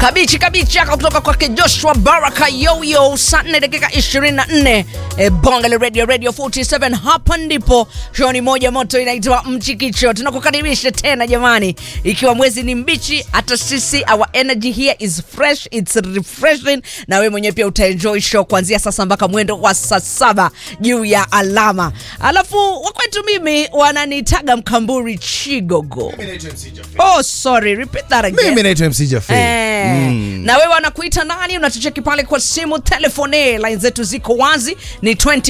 kabichi kabichi yako kutoka kwake Joshua Baraka Yoyo, saa 4 dakika 24 e, bonga la radio radio 47 hapa ndipo show ni moja moto inaitwa Mchikicho. Tunakukaribisha tena jamani, ikiwa mwezi ni mbichi, hata sisi our energy here is fresh, it's refreshing, na wewe mwenyewe pia utaenjoy show kuanzia sasa mpaka mwendo wa saa saba juu ya alama. Alafu wakwetu mimi wananitaga Mkamburi Chigogo. Oh, sorry, repeat that again. mimi naitwa mc Jaffe. Eh, na wewe wanakuita nani unatucheki pale kwa simu telefone line zetu ziko wazi ni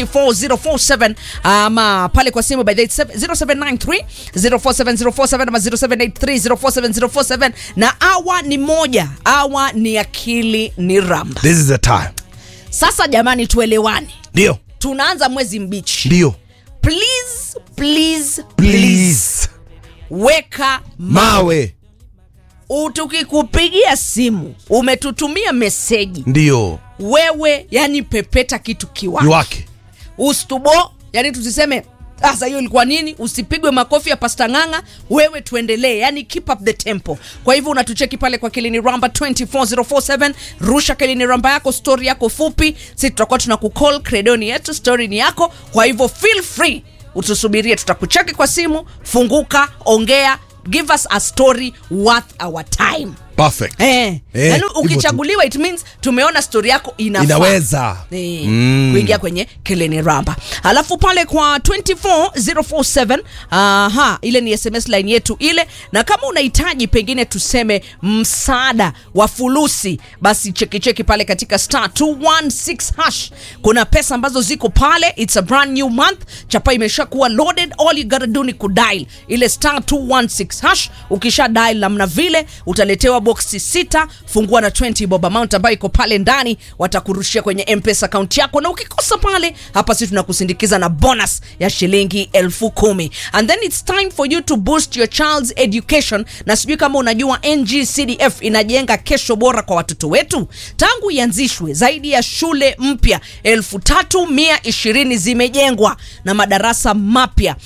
24047 ama pale kwa simu by the 0793 047047 ama 0783 047047 na awa ni moja awa ni akili ni ramba this is the time sasa jamani tuelewane ndio tunaanza mwezi mbichi ndio please please please please weka mawe U- tukikupigia simu umetutumia meseji ndio wewe yani pepeta kitu kiwake iwake ustubo yani tusiseme sasa hiyo ilikuwa nini usipigwe makofi ya pasta ng'ang'a wewe tuendelee yani keep up the tempo kwa hivyo unatucheki pale kwa kilini ramba 24047 rusha kilini ramba yako story yako fupi si tutakuwa tuna kucall credoni yetu story ni yako kwa hivyo feel free utusubirie tutakucheki kwa simu funguka ongea give us a story worth our time perfect Eh, Eh, yani hivyo tu. ukichaguliwa it means tumeona story yako inafaa inaweza Eh, Mm. kuingia kwenye keleni ramba alafu pale kwa 24047 aha ile ni sms line yetu ile na kama unahitaji pengine tuseme msaada wa fulusi basi chekicheki pale katika star 216 hash kuna pesa ambazo ziko pale its a brand new month chapa imesha kuwa loaded all you gotta do ni kudial ile star 216 hash ukisha dial namna vile utaletewa boksi sita fungua na 20 bob amount ambayo iko pale ndani watakurushia kwenye mpesa account yako na ukikosa pale hapa si tunakusindikiza na bonus ya shilingi elfu kumi and then it's time for you to boost your child's education na sijui kama unajua ngcdf inajenga kesho bora kwa watoto wetu tangu ianzishwe zaidi ya shule mpya elfu tatu mia ishirini zimejengwa na madarasa mapya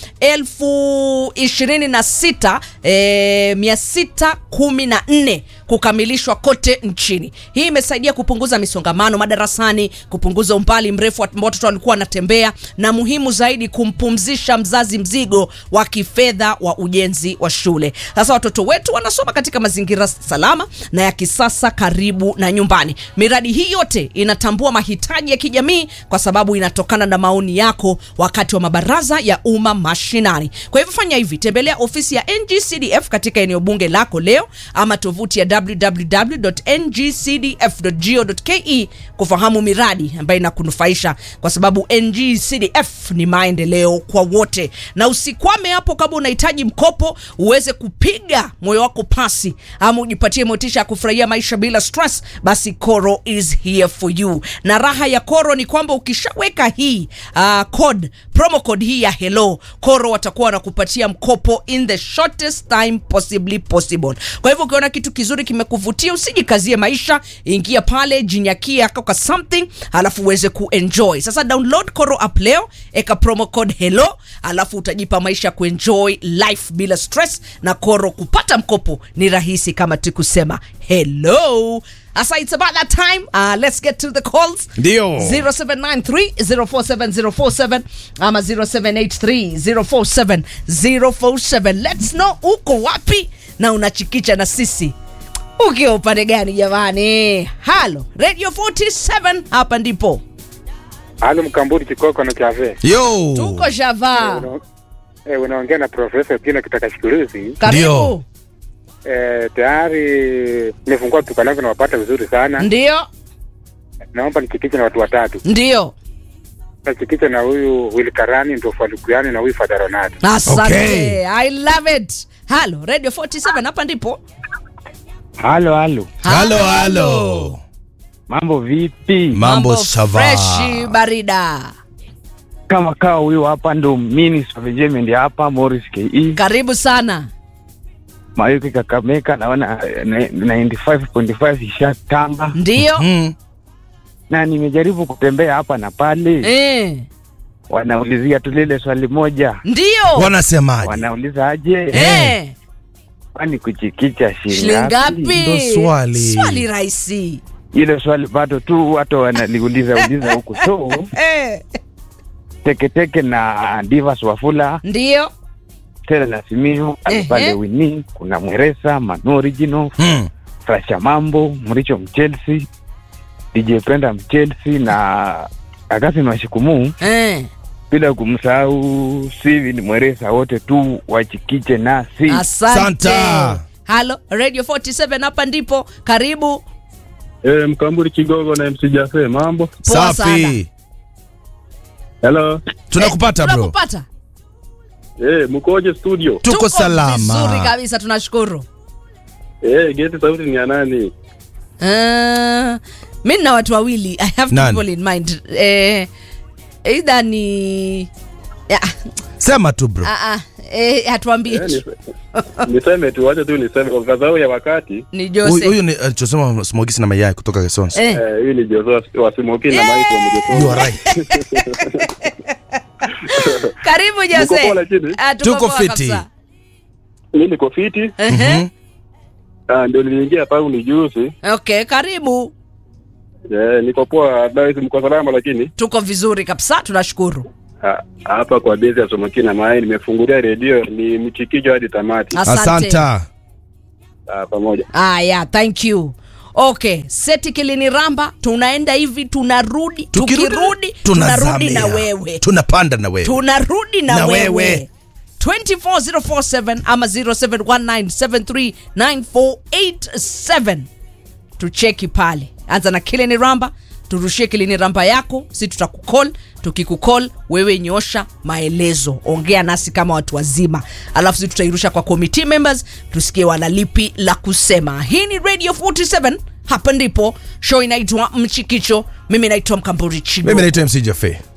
elfu ishirini na sita eh, mia sita kumi na nne kukamilishwa kote nchini hii imesaidia kupunguza misongamano madarasani kupunguza umbali mrefu ambao watoto walikuwa wanatembea na muhimu zaidi kumpumzisha mzazi mzigo wa kifedha wa ujenzi wa shule sasa watoto wetu wanasoma katika mazingira salama na ya kisasa karibu na nyumbani miradi hii yote inatambua mahitaji ya kijamii kwa sababu inatokana na maoni yako wakati wa mabaraza ya umma mashinani kwa hivyo fanya hivi tembelea ofisi ya ngcdf katika eneo bunge lako leo ama tovuti ya www.ngcdf.go.ke kufahamu miradi ambayo inakunufaisha kwa sababu ngcdf ni maendeleo kwa wote na usikwame hapo kama unahitaji mkopo uweze kupiga moyo wako pasi ama ujipatie motisha ya kufurahia maisha bila stress basi koro is here for you na raha ya koro ni kwamba ukishaweka hii uh, code promo code hii ya hello koro watakuwa wanakupatia mkopo in the shortest time possibly possible kwa hivyo ukiona kitu kizuri kimekuvutia usijikazie maisha ingia pale jinyakia kwa something alafu uweze kuenjoy sasa download koro app leo eka promo code hello alafu utajipa maisha ya kuenjoy life bila stress na koro kupata mkopo ni rahisi kama tu kusema hello asa it's about that time uh, let's get to the calls Ndio. 0793047047 ama 0783047047 let's know uko wapi na unachikicha na sisi ukiwa upande gani jamani halo radio 47 hapa ndipo Halo Mkamburi Kikoko na Cafe. yo tuko shava Una- Eh, unaongea na Profesa Pina kutoka Shikuruzi. karibu Ndio. Eh, tayari nimefungua duka langu na wapata vizuri sana. ndio Naomba nichikiche na watu watatu. ndio Nachikiche na huyu Will Karani ndio Falukuani na huyu Father Ronaldo. asante Okay. i love it halo radio 47 hapa ndipo Halo, halo, halo halo mambo vipi? mambo shava freshi barida Kama kaa huyu hapa ndo Minister of Enjoyment hapa Morris KE karibu sana Mayuki Kakameka, naona eh, na- 95.5 ishatamba ndio mm. na nimejaribu kutembea hapa na pale, eh. wanaulizia tu lile swali moja, ndio wanasemaje wanauliza aje eh. kwani kuchikicha shilingi shilingi ngapi Ndo swali. swali rahisi Ile swali bado tu watu wanaliuliza uliza huku, so eh. teketeke na Divas Wafula ndio Stella na Simiyu Ehe. pale Wini, kuna Mweresa Manu Original Hmm. Frasha Mambo Mricho Mchelsea DJ Penda Mchelsea na Agasin Washikumu, eh. bila kumsahau Steven Mweresa, wote tu wachikiche nasi. asante Santa. halo radio 47 hapa ndipo karibu Eh, Mkamburi Kigogo na MC Jafe, mambo. Poa sana. Safi. Hello. Tunakupata bro. tunakupata Eh, mkoje studio? Tuko vizuri salama. kabisa tunashukuru Eh, geti sauti ni ya nani? uh, mi nina watu wawili i have Nani? people in mind eh, either ni ya, Sema tu bro. ah, ah, eh, hatuambie Eh, nise- niseme tu, wacha tu niseme kwa sababu ya wakati. ni Huyu jose huyu ni alichosema smogisi na mayai kutoka Kesons. eh. Eh, huyu ni Jose wa Simoki na Mike wa Mjefo. You are right. karibu Mko jose poa lakini? Ah, tuko Tuko poa fiti. kabisa. Mimi niko fiti. Ehe. Ah, ndio niliingia hapa ni juzi. okay karibu Eh, niko poa, dai mko salama lakini tuko vizuri kabisa tunashukuru ah, hapa kwa bezi ya Simoki na Mai nimefungulia redio ni mchikijo hadi tamati. asante Asanta. Ah, pamoja. ah, yeah, thank you okay seti kilini ramba tunaenda hivi tunarudi tukirudi tunarudi na tunazamia. wewe Tunapanda na wewe. tunarudi na, Na wewe, wewe. 24047 ama 0719739487 tucheki pale anza na kilini ramba turushie kilini ramba yako si tutakukol tukikukol wewe nyosha maelezo ongea nasi kama watu wazima alafu si tutairusha kwa committee members tusikie wanalipi la kusema hii ni radio 47 hapa ndipo show inaitwa mchikicho mimi naitwa mkamburi chigo Mimi naitwa MC Jafe.